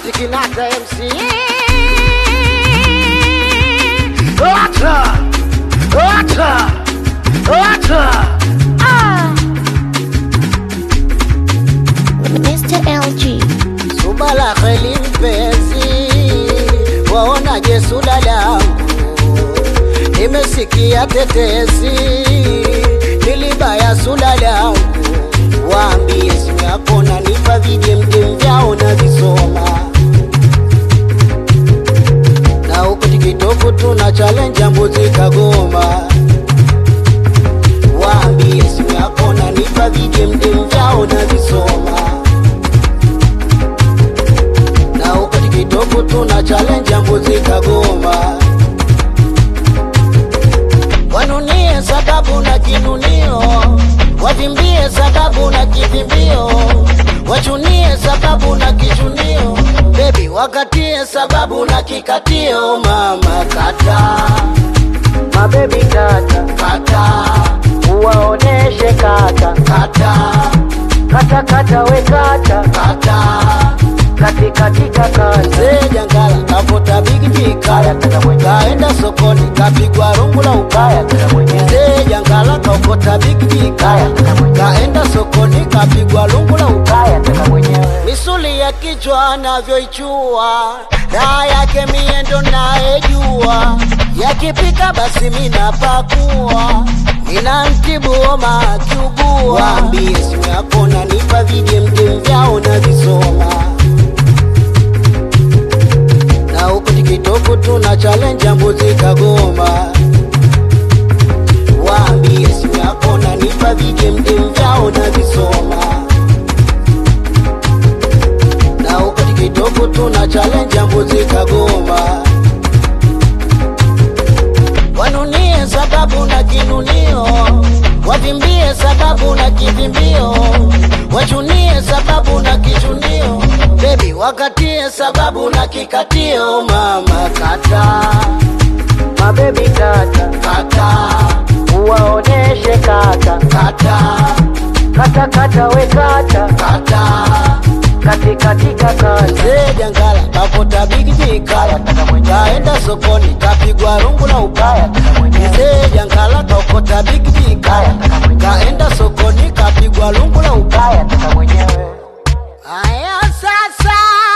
Sauti Kinata MC. Ota! Ota! Ota! Ah. Mr. LG. Subala kheli mpenzi, waonaje sula langu? Nimesikia tetesi, nilibaya sula langu. Waambie simu yako nanipa vijemjem vyao na visoma na huku tikitoku tuna challenge ya mbuzi Kagoma. Waambie simu yako nanipa vijemjem vyao na visoma na huko tikitoku tuna challenge ya mbuzi Kagoma. Wanunie sababu na kinunio, wavimbie sababu na kivimbio, wachunie sababu na kichunio, bebi wakatie sababu na kikatio. Mama kata mabebi kata kata, uwaoneshe kata kata kata kata we kata kata katikatika kaze jangala kavuta bigiji kaya kaenda sokoni kapigwa rungu la ukaya mzee jangala kaokota bigiji kaya kaenda sokoni kapigwa lungu la ukaya misuli ya kichwa anavyoichua daa yake miendo naejua yakipika basi minapakua nina mtibu homa akiugua waambie simu yako nanipa vijemjem vyao na visoma na huku tikitoku tuna challenge ya mbuzi Kagoma. Waambie simu yako nanipa vijemjem vyao na visoma na huku tikitoku tuna challenge ya mbuzi Kagoma. Wanunie sababu na kinunio, wavimbie sababu na kivimbio, wachunie sababu na kichunio, bebi wakatie sababu na kikatio. Mama kata mabebi kata kata, uwaoneshe kata kata kata kata we kata kata katikatika kaze jangala kapota bigiji kaya kaenda sokoni kapigwa rungu la ukaya mzee jangala kaokota bigiji kaya kaenda sokoni kapigwa rungu la ukaya aya sasa